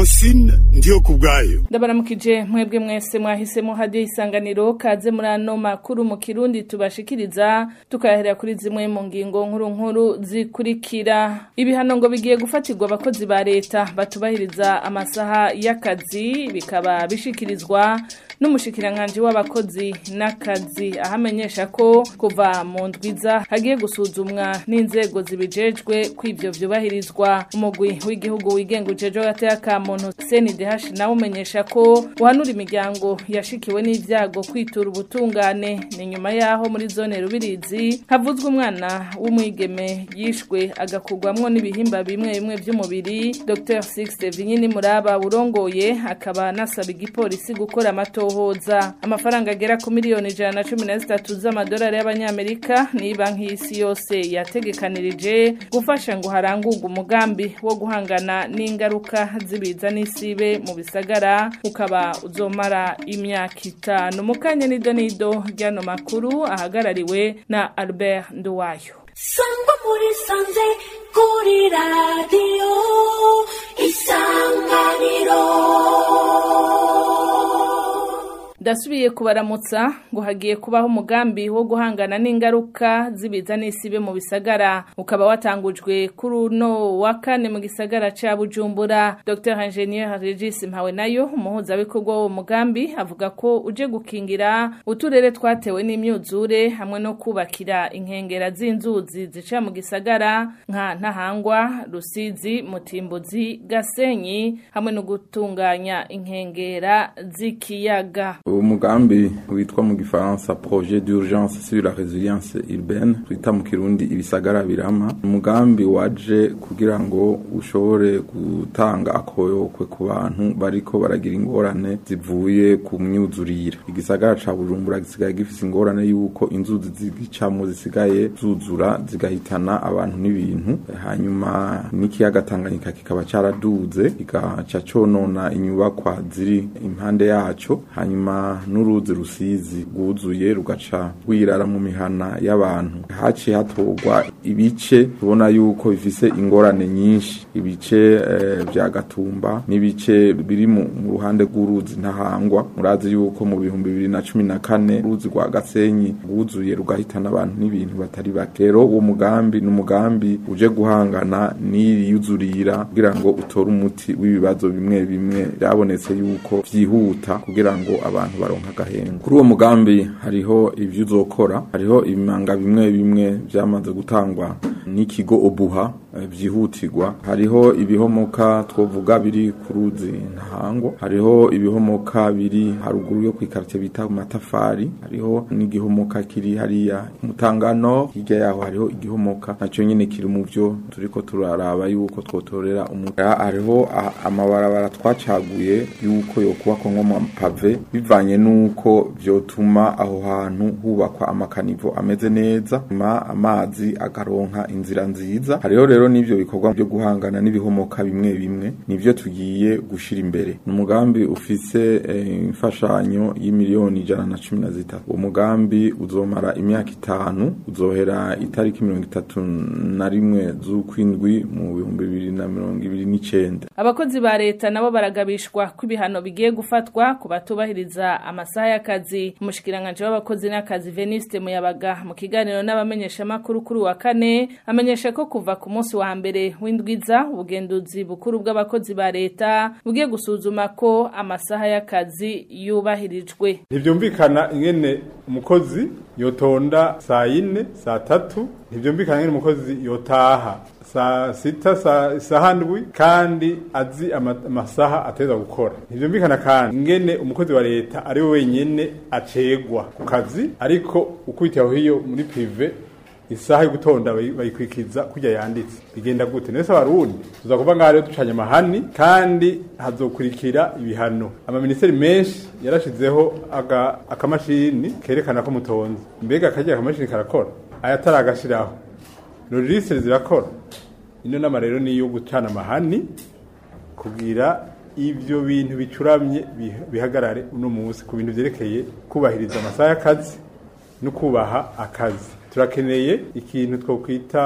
francine ndiyo ku bwayo ndabaramukije mwebwe mwese mwahisemo hadiyo isanganiro kaze muri ano makuru mu kirundi tubashikiriza tukayahera kuri zimwe mu ngingo nkuru nkuru zikurikira ibihano ngo bigiye gufatirwa abakozi ba leta batubahiriza amasaha y'akazi bikaba bishikirizwa n'umushikiranganji w'abakozi n'akazi ahamenyesha ko kuva mu ndwiza hagiye gusuzumwa n'inzego zibijejwe ko ivyo vyubahirizwa umugwi w'igihugu wigenga ujejwe agateka ka muntu CNDH nawe umenyesha ko uhanura imiryango yashikiwe n'ivyago kwitura ubutungane ni nyuma yaho muri zone rubirizi havuzwe umwana w'umwigeme yishwe agakugwamwo n'ibihimba bimwe bimwe vy'umubiri Dr Sixte Vinyini Muraba urongoye akaba nasaba igipolisi gukora amatohoza amafaranga agera ku miliyoni ijana na cumi na zitatu z'amadolari y'abanyamerika ni banki y'isi yose yategekanirije gufasha ngo harangurwe umugambi wo guhangana n'ingaruka z'ibiza n'isibe mu bisagara ukaba uzomara imyaka itanu mu kanya nido nido ry'ano makuru ahagarariwe na Albert Nduwayo sangwa muri sanze kuri radiyo isanganiro ndasubiye kubaramutsa ngo hagiye kubaho umugambi wo guhangana n'ingaruka z'ibiza n'isibe mu bisagara ukaba watangujwe kuri uno wa kane mu gisagara ca bujumbura dr ingenieur regis mpawe nayo umuhuzabikorwa w'uwo mugambi avuga ko uje gukingira uturere twatewe n'imyuzure hamwe no kubakira inkengera z'inzuzi zica mu gisagara nka ntahangwa rusizi mutimbuzi gasenyi hamwe no gutunganya inkengera z'ikiyaga umugambi witwa mu gifaransa projet d'urgence sur la résilience urbaine twita mu kirundi ibisagara birama umugambi waje kugira ngo ushobore gutanga akoyokwe ku bantu bariko baragira ingorane zivuye ku myuzurire igisagara ca bujumbura gisigaye gifise ingorane yuko inzuzi zigicamo zisigaye zuzura zigahitana abantu n'ibintu hanyuma n'ikiyaga tanganyika kikaba caraduze kigaca conona inyubakwa ziri impande yaco hanyuma n'uruzi rusizi rwuzuye rugaca rwirara mu mihana y'abantu haciye hatorwa ibice tubona yuko bifise ingorane nyinshi ibice vya gatumba n'ibice biri mu ruhande rw'uruzi ntahangwa murazi yuko mu bihumbi bibiri na cumi na kane uruzi rwa gasenyi rwuzuye rugahitana abantu n'ibintu batari bake rero uwo mugambi ni umugambi uje guhangana n'iriyuzurira kugira ngo utore umuti w'ibibazo bimwe bimwe byabonetse yuko vyihuta kugira ngo abantu baronka agahengo kuri uwo mugambi hariho ivyo uzokora hariho ibimanga bimwe bimwe vyamaze gutangwa n'ikigo obuha vyihutirwa hariho ibihomoka twovuga biri ku ruzi ntahango hariho ibihomoka biri haruguru yo kwikartie bita matafari hariho n'igihomoka kiri hariya mutangano hirya yaho hariho igihomoka naco nyene kiri mu vyo turiko turaraba yuko twotorera umuga hariho amabarabara twacaguye yuko yokubakwa nko mu pave bivanye nuko vyotuma aho hantu hubakwa amakanivo ameze neza ma amazi agaronka inzira nziza hariho rero n'ivyo bikorwa byo guhangana n'ibihomoka bimwe bimwe nivyo tugiye gushira imbere ni umugambi ufise imfashanyo e, y'imiliyoni ijana na cumi na zitatu uwo mugambi uzomara imyaka itanu uzohera itariki mirongo itatu na rimwe z'ukwindwi mu bihumbi bibiri na mirongo ibiri n'icenda abakozi ba leta nabo baragabishwa ko ibihano bigiye gufatwa ku batubahiriza amasaha y'akazi umushikiranganje w'abakozi n'akazi Veniste Muyabaga mu kiganiro n'abamenyeshamakuru kuri wa kane amenyesha ko kuva ku munsi wa mbere w'indwiza ubugenduzi bukuru bw'abakozi ba leta bugiye gusuzuma ko amasaha y'akazi yubahirijwe ntibyumvikana ingene umukozi yotonda saa yine saa tatu ntibyumvikana ingene umukozi yotaha saa sita saa isaha ndwi kandi azi amasaha ateza gukora ntibyumvikana kandi ingene umukozi wa leta ari we wenyene acegwa ku kazi ariko ukubitiye aho hiyo muri prive isaha yo gutonda bayikwikiza kujya yanditse bigenda gute nese abarundi tuza kuva ngaho rero ducanye amahani kandi hazokurikira ibihano amaministeri menshi yarashizeho akamashini kerekana ko mutonze mbega akagira akamashini karakora ayatari agashiraho logisitiri zirakora ino nama rero ni iyo gucana amahani kugira ibyo bintu bicuramye bihagarare uno munsi ku bintu byerekeye kubahiriza amasaha y'akazi no kubaha akazi turakeneye ikintu twokwita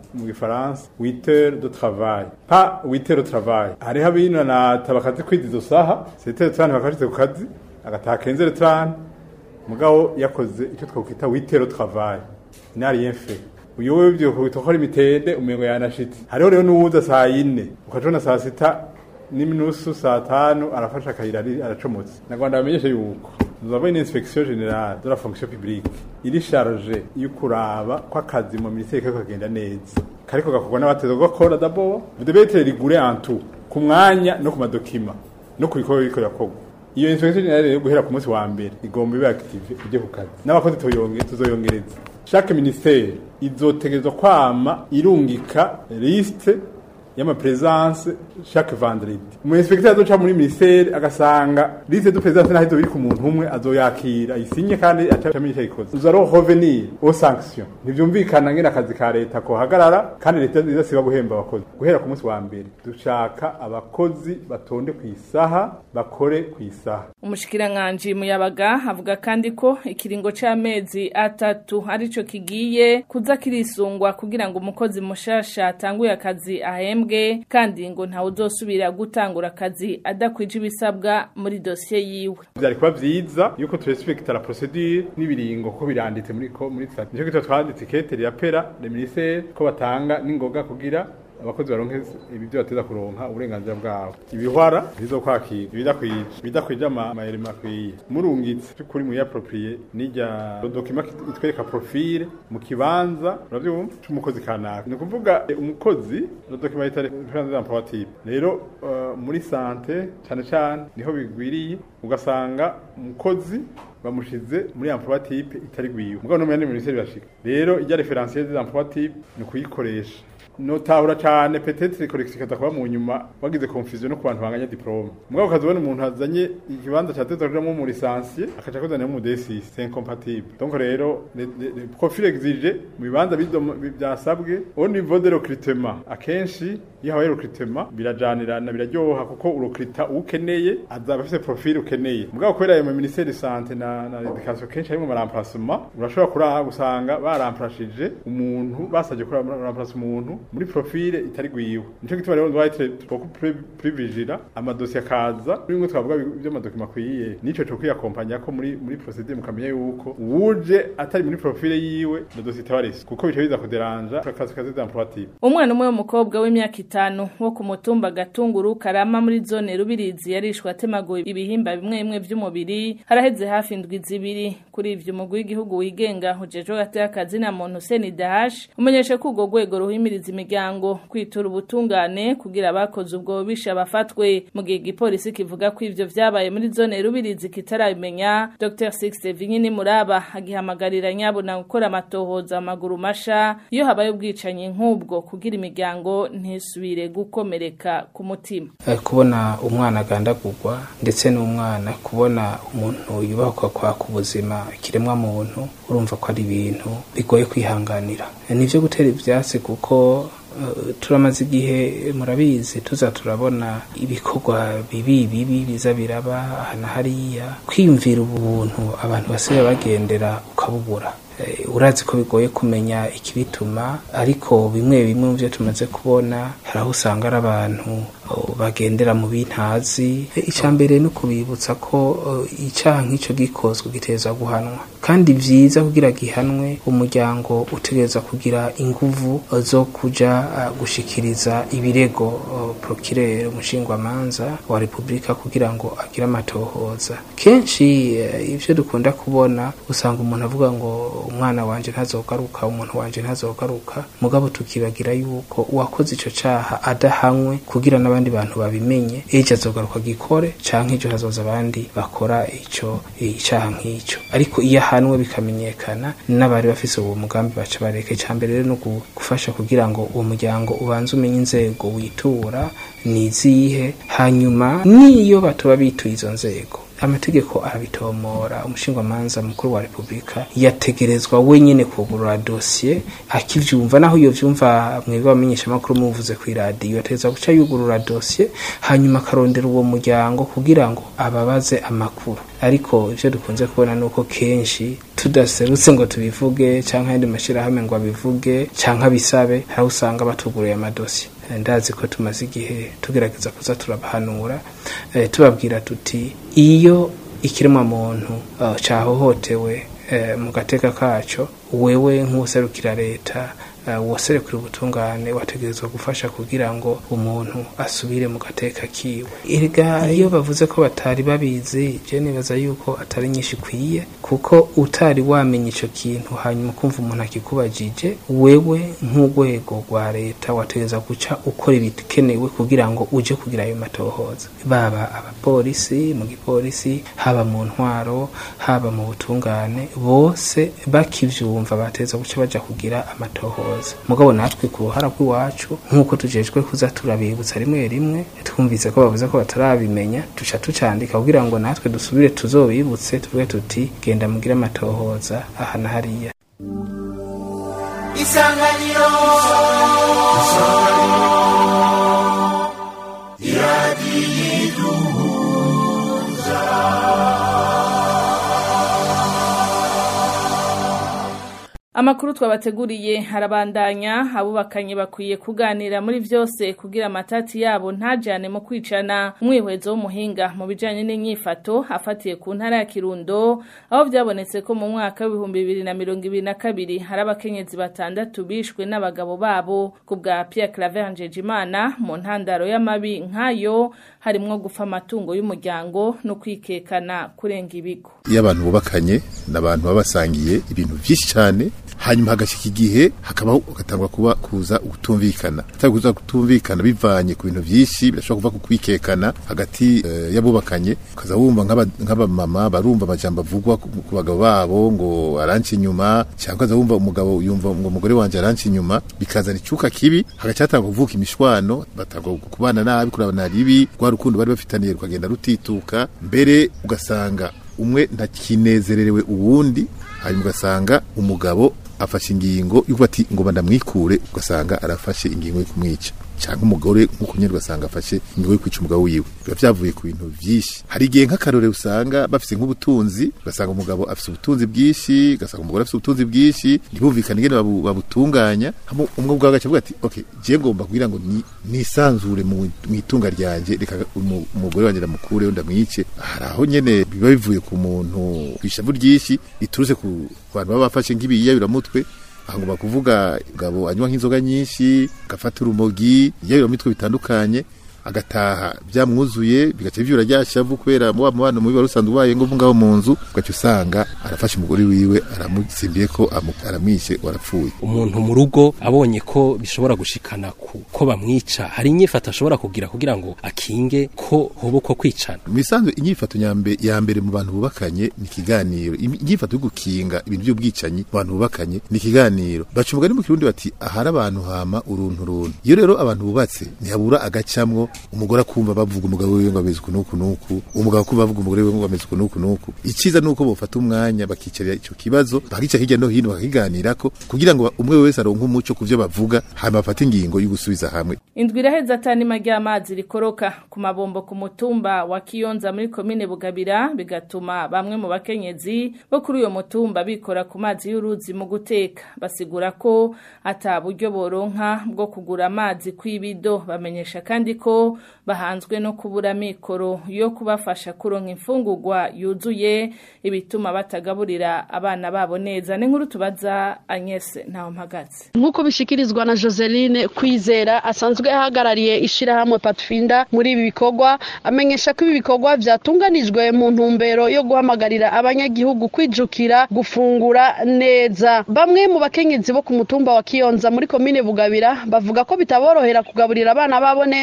mu gifaransa 8 heures de travail pas 8 heures de travail hariho abinanata bakazi kwiza izo saha 7 heures de travail bakashitse ku kazi agataha 15 heures de travail mugabo yakoze icyo twakwita 8 heures de travail n'a rien fait uyu wewe byo kubitokora imitende umengo yanashitse hariho rero n'uwuza saa yine ukajona saa sita n'iminusu saa tanu arafasha akayira ari- aracomotse nagwanda bamenyeshe yuko nous avons une inspection générale de la fonction publique iri charge yo kuraba ko akazi mu ministère kako kagenda neza kariko gakorwa n'abateza gukora d'abord vous devez être rigoureux en tout ku mwanya no ku madokima no ku bikorwa biriko birakorwa iyo inspection générale yo guhera ku munsi wa mbere igomba ibe active ujye ku kazi n'abakozi tuyonge tuzoyongereza chaque ministère izotegerezwa kwama irungika liste y'amapresence chaque vendredi umu inspecteur azoca muri ministère agasanga liste de présence naho izobiri ku muntu umwe azoyakira isinye kandi acamenya icyo ayikoze uza rero revenir aux sanctions ntivyumvikana ngene akazi ka leta kohagarara kandi leta izasiba guhemba abakozi guhera ku munsi wa mbere dushaka abakozi batonde ku isaha bakore ku isaha umushikiranganji muyabaga avuga kandi ko ikiringo c'amezi atatu arico kigiye kuza kirisungwa kugira ngo umukozi mushasha atanguye akazi ahembwe kandi ngo ntawe uzosubira gutangura akazi adakwije ibisabwa muri dosiye yiwe byari kuba vyiza yuko turespekta la procedure n'ibiringo ko biranditse muri ko muri stat nico gito twanditse ikete ya pera le ministère ko batanga n'ingoga kugira abakozi baronke ibi byo bateza kuronka uburenganzira bwabo ibihwara bizokwakira ibidakwije ibidakwije amayeri makwiye murungitse cyukuri mu approprié n'ijya document itwereka profile mu kibanza uravyumva cy'umukozi kanaka ni ukuvuga eh, umukozi no document itari président d'emploi type rero uh, muri santé cyane cyane niho bigwiriye ugasanga umukozi bamushize muri emploi type itari gwiwe mugabo no mu yandi ministeri bashika rero ijya referentiel des emploi type ni kuyikoresha notahura cyane peut-être collection ikaza kuba mu nyuma wagize confusion no ku bantu banganya diplome mugabo ukazibona umuntu azanye ikibanza cya tete kujamo mu licencié akaca kozana mu D6 c'est incompatible donc rero le, le, le profil exigé mu bibanza bido- bi- byasabwe au niveau de recrutement akenshi iyo habaye recrutement birajanirana biraryoha kuko urokrita ukeneye azaba afite profil ukeneye mugabo kubera ayo mu ministère de santé na na education kenshi harimo remplacement urashobora kuraha gusanga baramplashije umuntu basabye kuri remplace umuntu muri profile itari gwiwe nico gituma rero doit être beaucoup plus plus vigilant amadosiye akaza bimwe twavuga by'amadokima akwiye nico cyo kwiyakompanya ko muri muri procedure mukamenya yuko wuje atari muri profile yiwe na dosiye tabarisi kuko bice biza kuderanja akazi kazi d'emploi type umwana umwe w'umukobwa w'imyaka itanu wo ku mutumba gatunguru karama muri zone rubirizi yarishwe atemaguwe ibihimba bimwe bimwe vy'umubiri haraheze hafi indwi zibiri kuri ivyo umugwi w'igihugu wigenga ujejwe gateye akazi na muntu Hussein Dahash umenyesha ko urwo rwego ruhimiriza imiryango kwitura ubutungane kugira abakoze ubwo bisha bafatwe mu gihe igipolisi kivuga ko ivyo vyabaye muri zone rubirizi kitarabimenya Dr Sixte Vinyini Muraba agihamagarira nyabuna gukora amatohoza amaguru masha iyo habaye ubwicanyi nk'ubwo kugira imiryango ntisubire gukomereka ku mutima Eh, kubona umwana agandagurwa ndetse n'umwana kubona umuntu yubakwa kwaka ubuzima kiremwa muntu urumva ko ari ibintu bigoye kwihanganira Eh, nivyo gutera ivyatsi kuko eh, turamaze igihe murabizi tuza turabona ibikorwa bibi bibi biza biraba aha na hariya kwiyumvira ubuntu abantu basigaye bagendera ukabubura Eh, urazi ko bigoye kumenya ikibituma ariko bimwe bimwe mu byo tumaze kubona hari aho usanga ari abantu oh, bagendera mu bintazi Eh, icya mbere ni ukubibutsa ko oh, icyaha nk'icyo gikozwe giteza guhanwa kandi vyiza kugira gihanwe umuryango utegereza kugira inguvu oh, zo kuja ah, gushikiriza ibirego oh, procureur umushingwamanza wa repubulika kugira ngo agire amatohoza kenshi eh, ivyo dukunda kubona usanga umuntu avuga ngo umwana wanje ntazogaruka umuntu wanje ntazogaruka mugabo tukibagira yuko uwakoze ico caha adahanywe kugira n'abandi bantu babimenye ejo azogaruka gikore canke ejo hazoza abandi bakora ico icaha nk'ico ariko iyo ahanwe bikamenyekana n'abari bafise uwo mugambi baca bareka icambere rero no gu- gufasha kugira ngo uwo muryango ubanze umenye inzego witura ni izihe hanyuma niyo batuba bituye izo nzego amategeko arabitomora umushingwamanza mukuru wa repubulika yategerezwa wenyine kugurura dosiye akivyumva naho iyo vyumva mwebwe abamenyeshamakuru muvuze kw'iradiyo yategerezwa guca yugurura dosiye hanyuma akarondera uwo muryango kugira ngo ababaze amakuru ariko ivyo dukunze kubona nuko kenshi tudaserutse ngo tubivuge canke ayandi mashirahamwe ngo abivuge canke abisabe hari usanga batuguruye amadosiye ndazi ko tumaze igihe tugerageza kuza turabahanura eh, tubabwira tuti iyo ikiremwa muntu uh, cahohotewe eh, mu gateka kaco wewe nk'userukira leta uh, woserekura ubutungane wategerezwa gufasha kugira ngo umuntu asubire mu gateka kiwe erega iyo bavuze ko batari babizi je nibaza yuko atari nyinshi ikwiye kuko utari wamenya ico kintu hanyuma kumva umuntu akikubajije wewe nk'urwego rwa leta wategereza guca ukora ibikenewe kugira ngo uje kugira ayo matohoza baba abapolisi mu gipolisi haba mu ntwaro haba mu butungane bose bakivyumva bateza guca baja kugira amatohoza mugabo natwe ku ruhara rw'iwacu nk'uko tujejwe kuza turabibutsa rimwe rimwe twumvise ko bavuze ko batarabimenya duca tucandika kugira ngo natwe dusubire tuzobibutse tuvuge tuti genda mugire amatohoza aha na hariya isanganiro Amakuru twabateguriye harabandanya abubakanye bakwiye kuganira muri vyose kugira amatati yabo ntajane mu kwicana umwihwezo w'umuhinga mu bijanye n'inyifato afatiye ku ntara ya Kirundo aho vyabonetse ko mu mwaka w'ibihumbi bibiri na mirongo ibiri na kabiri hari abakenyezi batandatu bishwe n'abagabo babo ku bwa Pierre Claver Njejimana mu ntandaro y'amabi nk'ayo harimwo gufa amatungo y'umuryango no kwikekana kurenga ibigo iyo abantu bubakanye n'abantu baba basangiye ibintu byinshi cyane hanyuma hagashika igihe hakabaho hagatangwa kuba kuza gutumvikana hatari kuza gutumvikana bivanye ku bintu byinshi birashobora kuva ku kwikekana hagati uh, y'abubakanye ukaza wumva nk'abamama barumva amajambo avugwa ku ku bagabo babo ngo aranci inyuma cyangwa ukaza wumva umugabo yumva ngo umugore wanje aranci inyuma bikazana icuka kibi hagaca hatangwa kuvuka imishwano batangwa kubana nabi kurabana ribi rwa rukundo bari bafitaniye rukagenda rutituka mbere ugasanga umwe ntakinezererewe uwundi hanyuma ugasanga umugabo afashe ingingo yuko ati ngo bandamwikure ugasanga arafashe ingingo yo kumwica cyangwa umugore nk'uko nyine ugasanga afashe ingingo yo kwica umugabo wiwe biba byavuye ku bintu byinshi hari igihe nk'akarore usanga bafite nk'ubutunzi ugasanga umugabo afite ubutunzi bwinshi ugasanga umugore afite ubutunzi bwinshi ntibumvikane ingene babu- babutunganya hama umwe ubwawe agaca avuga ati okay je ngomba kugira ngo ni- nisanzure mu mu itunga ryanje reka umu- umugore wanje ndamukure ndamwice hari aho nyene biba bivuye ku muntu kwishavu ryinshi riturutse ku bantu baba bafashe nk'ibiyayuramutwe ahangomba kuvuga gabo anywa nk'inzoga nyinshi gafata urumogi mitwe bitandukanye agataha byamwuzuye bigaca byura ryashavu kubera mu wa mubano mubi wari usanzwe ubaye ngo ngaho mu nzu ugaca usanga arafashe umugore wiwe aramusimbiye ko amu- aramwishe warapfuye umuntu mu rugo abonye ko bishobora gushikana ku ko bamwica hari inyifato ashobora kugira kugira ngo akinge ko hoba ko kwicana mu bisanzwe inyifato nyambe ya mbere mu bantu bubakanye ni ikiganiro Imi- inyifato yo gukinga ibintu by'ubwicanyi mu bantu bubakanye ni ikiganiro baca umugani mu kirundi bati ahari abantu hama uruntu runtu iyo rero abantu bubatse ntihabura agacamwo umugore akumva bavuga umugabo wiwe ngo ameze uku n'uku n'uku umugabo akumva bavuga umugore wiwe ngo ameze uku n'uku n'uku iciza nuko bofata umwanya bakicarira ico kibazo bakica hirya no hino bakakiganirako kugira ngo umwe wese aronke umuco ku vyo bavuga hanyuma bafate ingingo yo gusubiza hamwe Indwi iraheza atanima ry'amazi rikoroka ku mabombo ku mutumba wa Kiyonza muri komine Bugabira bigatuma bamwe mu bakenyezi bo kuri uyo mutumba bikora ku mazi y'uruzi mu guteka basigura ko ata buryo boronka bwo kugura amazi kw'ibido bamenyesha kandi ko bahanzwe no kubura mikoro yo kubafasha kuronka imfungurwa yuzuye ibituma batagaburira abana babo neza ni nkuru tubaza Agnes ntaho mpagaze nk'uko bishikirizwa na Joseline Kwizera asanzwe ahagarariye ishirahamwe Patfinda muri ibi bikorwa amenyesha ko ibi bikorwa vyatunganijwe mu ntumbero yo guhamagarira abanyagihugu kwijukira gufungura neza bamwe mu bakenyezi bo ku mutumba wa Kiyonza muri komine Bugabira bavuga ko bitaborohera kugaburira abana babo neza mu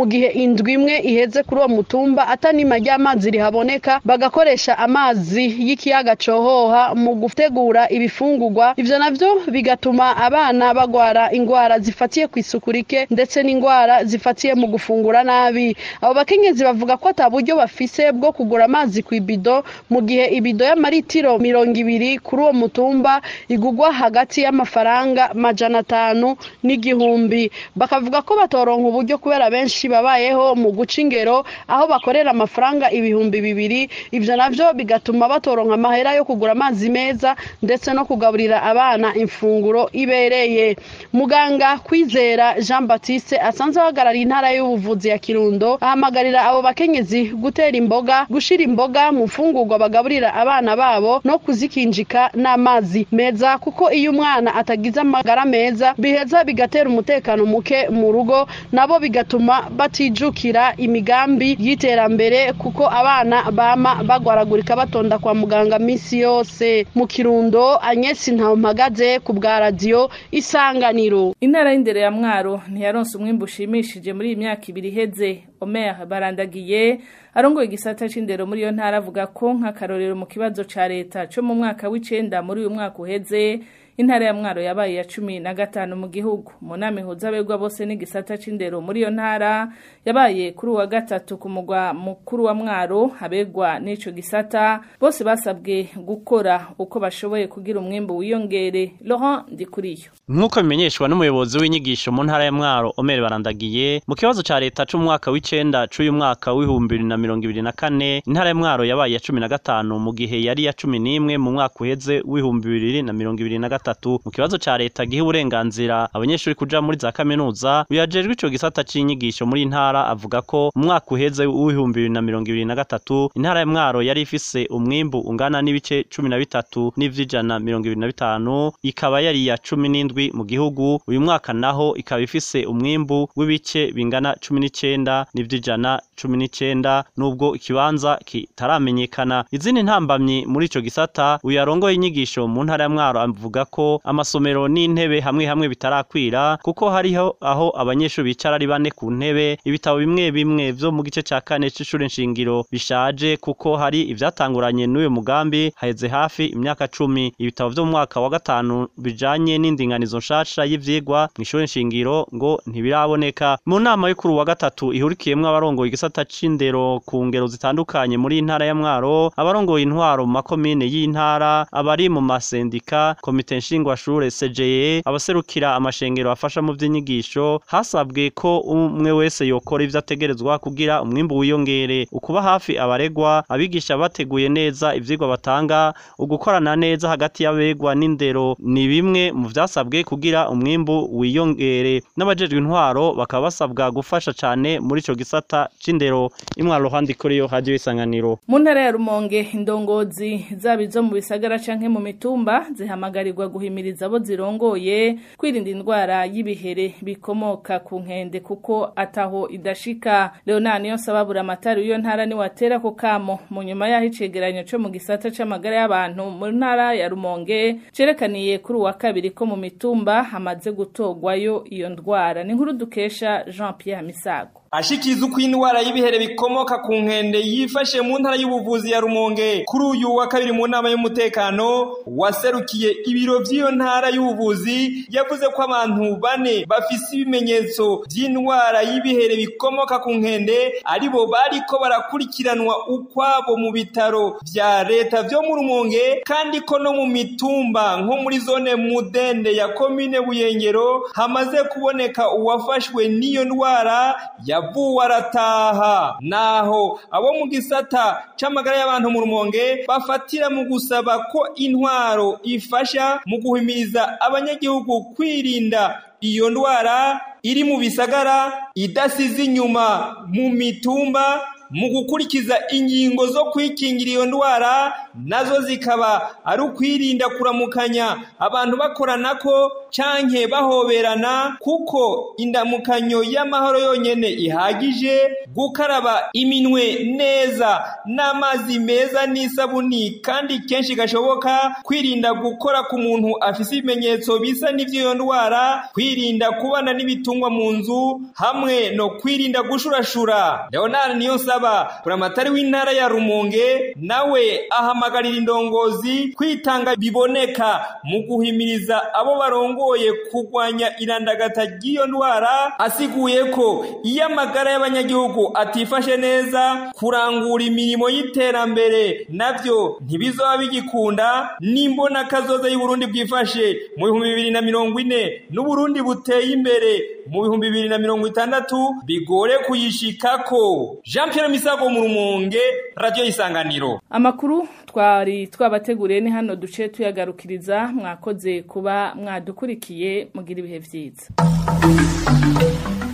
gihe indwi imwe iheze kuri uwo mutumba atanima ry'amazi rihaboneka bagakoresha amazi y'ikiyaga cohoha mu gutegura ibifungurwa ivyo navyo bigatuma abana bagwara ingwara zifatiye ku isuku rike ndetse n'ingwara zifatiye mu gufungura nabi abo bakenyezi bavuga ko ata buryo bafise bwo kugura amazi ku ibido mu gihe ibido y'amaritiro mirongo ibiri kuri uwo mutumba igugwa hagati y'amafaranga majana atanu n'igihumbi bakavuga ko batoronka uburyo kubera benshi babayeho mu guca ingero aho bakorera amafaranga ibihumbi bibiri ivyo navyo bigatuma batoronka amahera yo kugura amazi meza ndetse no kugaburira abana imfunguro ibereye muganga kwizera jean baptiste asanzwe ahagarariye intara y'ubuvuzi ya kirundo ahamagarira abo bakenyezi gutera imboga gushira imboga mu mfungurwa bagaburira abana babo no kuzikinjika n'amazi meza kuko iyo umwana atagize amagara meza biheza bigatera umutekano muke mu rugo nabo bigatuma batijukira imigambi y'iterambere kuko abana bama bagwaragurika batonda kwa muganga misi yose mu kirundo anyesi mpagaze ku bwa radiyo isanganiro intara y'indero ya mwaro ntiyaronse umwimbu ushimishije muri iyi myaka ibiri iheze omer barandagiye arongoye igisata c'indero muri iyo ntara avuga ko nk'akarorero mu kibazo ca leta co mu mwaka w'icenda muri uyu mwaka uheze intara ya mwaro yabaye ya cumi na gatanu mu gihugu mu nama ihuza abegwa bose n'igisata c'indero muri iyo ntara yabaye kuri uwa gatatu ku mugwa mukuru wa mwaro abegwa n'ico gisata bose basabwe gukora uko bashoboye kugira umwimbu wiyongere Laurent Ndikuriyo nk'uko bimenyeshwa n'umuyobozi w'inyigisho mu ntara ya mwaro Omer Barandagiye mu kibazo ca leta c'umwaka w'icenda c'uyu mwaka w'ibihumbi bibiri na mirongo ibiri na kane intara ya mwaro yabaye ya cumi na gatanu mu gihe yari ya cumi n'imwe mu mwaka uheze w'ibihumbi bibiri na mirongo ibiri na gatatu mu kibazo ca leta giha uburenganzira abanyeshuri kuja muri za kaminuza uyajejwe ico gisata c'inyigisho muri intara avuga ko mu mwaka uheze w'ibihumbi bibiri na mirongo ibiri na gatatu intara ya mwaro yari ifise umwimbu ungana n'ibice cumi na bitatu n'ivy'ijana mirongo ibiri na bitanu ikaba yari ya cumi n'indwi mu gihugu uyu mwaka naho ikaba ifise umwimbu w'ibice bingana cumi n'icenda n'ivy'ijana cumi n'icenda nubwo ikibanza kitaramenyekana izindi ntambamyi muri ico gisata uyu arongoye inyigisho mu ntara ya mwaro avuga ko amasomero n'intebe hamwe hamwe bitarakwira kuko hariho aho abanyeshuri bicara ari bane ku ntebe ibitabo bimwe bimwe vyo mu gice ca kane c'ishure nshingiro bishaje kuko hari ivyatanguranye n'uyu mugambi haheze hafi imyaka cumi ibitabo vyo mu mwaka wa gatanu bijanye n'indinganizo nshasha y'ivyigwa mw'ishure nshingiro ngo ntibiraboneka mu nama yo kuri uwa gatatu ihurikiyemwo abarongoye igisata c'indero ku ngero zitandukanye muri intara ya mwaro abarongoye intwaro mu makomine y'intara abari mu masendika komite nshingwashure CJE abaserukira amashengero afasha mu vy'inyigisho hasabwe ko umwe wese yokora ivyo ategerezwa kugira umwimbu wiyongere ukuba hafi abaregwa abigisha bateguye neza ivyigwa batanga ugukorana neza hagati y'abegwa n'indero ni bimwe mu vyasabwe kugira umwimbu wiyongere n'abajejwe intwaro bakaba basabwa gufasha cane muri ico gisata c'indero imwaro handi kuri yo radio isanganiro mu ntara ya rumonge indongozi zaba izo mu bisagara canke mu mitumba zihamagarirwa guhimiriza abo zirongoye kwirinda indwara y'ibihere bikomoka ku nkende kuko ataho idashika leonard niyo sababura amatari w'iyo ntara ni watera ko kamo mu nyuma y'aho icegeranyo co mu gisata c'amagara y'abantu mu ntara ya rumonge cerekaniye kuri uwa kabiri ko mu mitumba hamaze gutorwayo iyo ndwara ni nkuru dukesha jean pierre misago ashikiriza uko indwara y'ibihere bikomoka ku nkende yifashe mu ntara y'ubuvuzi ya rumonge kuri uyu wa kabiri mu nama y'umutekano waserukiye ibiro by'iyo ntara y'ubuvuzi yavuze ko abantu bane bafise ibimenyetso by'indwara y'ibihere bikomoka ku nkende aribo bariko barakurikiranwa ukwabo mu bitaro vya leta vyo mu rumonge kandi ko no mu mitumba nko muri zone mudende ya komine buyengero hamaze kuboneka uwafashwe n'iyo ndwara yavuwe arataha naho abo mu gisata c'amagara y'abantu mu rumonge bafatira mu gusaba ko intwaro ifasha mu guhimiriza abanyagihugu kwirinda iyo ndwara iri mu bisagara idasize inyuma mu mitumba mu gukurikiza ingingo zo kwikingira iyo ndwara nazo zikaba ari ukwirinda kuramukanya abantu bakorana ko canke bahoberana kuko indamukanyo y'amahoro yonyene ihagije gukaraba iminwe neza n'amazi meza n'isabuni kandi kenshi gashoboka kwirinda gukora ku muntu afise ibimenyetso bisa n'ivy'iyo ndwara kwirinda kubana n'ibitungwa mu nzu hamwe no kwirinda gushurashura leonard niyo nsaba buramatari w'intara ya rumonge nawe ahamagarira indongozi kwitanga biboneka mu guhimiriza abo barongoye kurwanya irandagata ry'iyo ndwara asiguye ko iyo amagara y'abanyagihugu atifashe neza kurangura imirimo y'iterambere navyo ntibizoba bigikunda n'imbona kazoza y'uburundi bwifashe mu bihumbi bibiri na mirongo ine n'uburundi buteye imbere mu bihumbi bibiri na mirongo itandatu bigore kuyishikako jean pierre misago mu rumonge radiyo isanganiro amakuru twari twabateguriye ni hano duce tuyagarukiriza mwakoze kuba mwadukurikiye mugira ibihe byiza